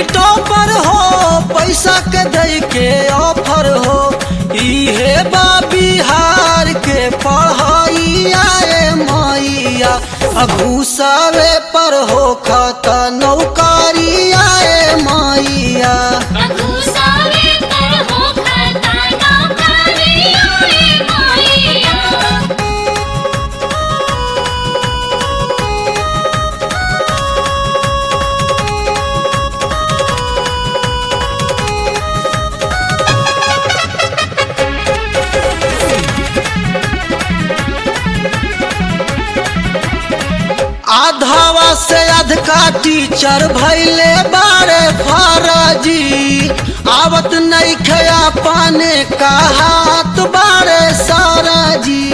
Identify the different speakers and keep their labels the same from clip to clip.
Speaker 1: topper हो पैसा के दे के ऑफर हो इहे बा बिहार के पढ़ाइया ए मैया घुसावे पर हो खाता नौकरिया ए मैया
Speaker 2: घुसावे पर हो खाता नौकरिया रे मैया
Speaker 1: आधावा से अधका टीचर भैले बारे फराजी आवत नहीं खया पाने का हाथ बारे सारा जी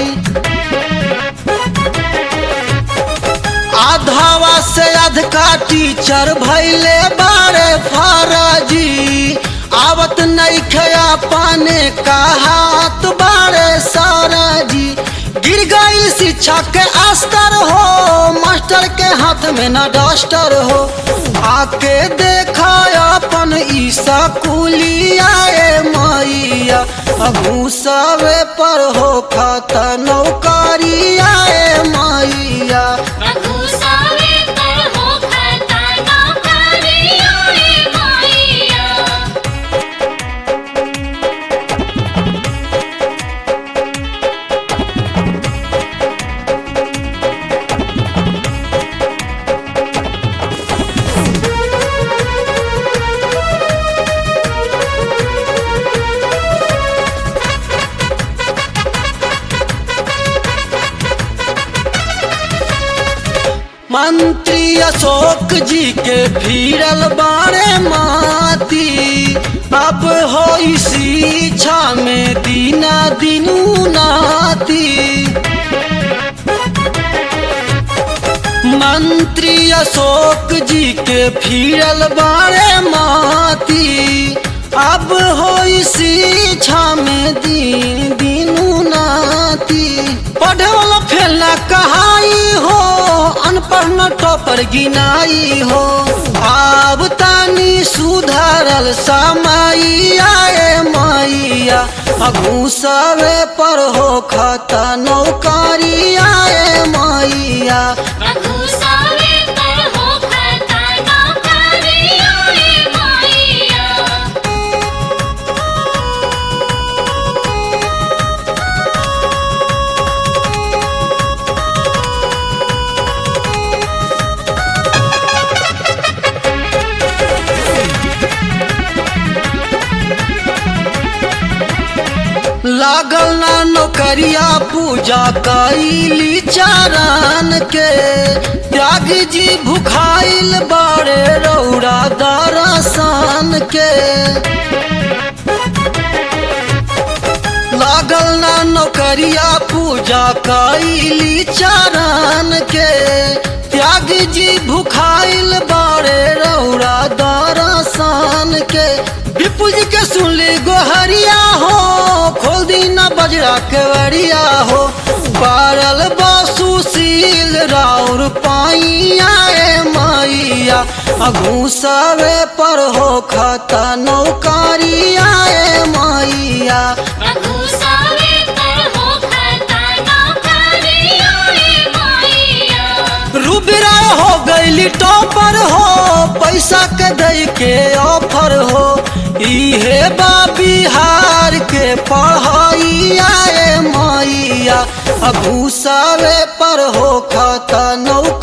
Speaker 1: आधावा से अधका टीचर भैले बारे फराजी आवत नहीं खया पाने का हाथ बारे सारा जी गिर गई शिक्षा के अस्तर हो मास्टर के हाथ में न डस्टर हो आके देखा अपन ई स्कूलिया ए मैया घूसवे पर हो खाता नौकरिया ए मैया
Speaker 2: घुसावे पर हो खाता नौकरिया रे मैया
Speaker 1: मंत्री अशोक जी के फिरल बारे माती अब हो शिक्षा में दीना दिनू नाती मंत्री अशोक जी के फिरल बारे माती अब हो शिक्षा में दीन दिनू नाती पढ़े वाला फैला कहाई हो अनपढ़ न टॉपर गिनाई हो आब तानी सुधारल समाइया ए मैया घूसवे पर हो खाता नौकरिया ए मैया
Speaker 2: घुसावे पर हो खाता नौकरिया रे मैया
Speaker 1: लागल ना नौकरिया पूजा कैली चारण के त्याग जी भुखाइल बारे रौरा दरसान के लागल ना नौकरिया पूजा कैली चारण के त्याग जी भुखाइल बारे रौरा दरसान के विपुल जी के सुनली गोहरिया हो खोल दीना बजरा के वरिया हो पारल बासुशील राउर पाइया ए मैया घूसवे पर हो खाता नौकरिया ए मैया
Speaker 2: घुसावे पर हो खाता नौकरिया रे मैया
Speaker 1: रूबिरा हो गईली टॉपर हो पैसा के दे के ऑफर हो इहे बा बिहार के पढ़ाइया ए मैया घूसावे पर हो खाता नौकरिया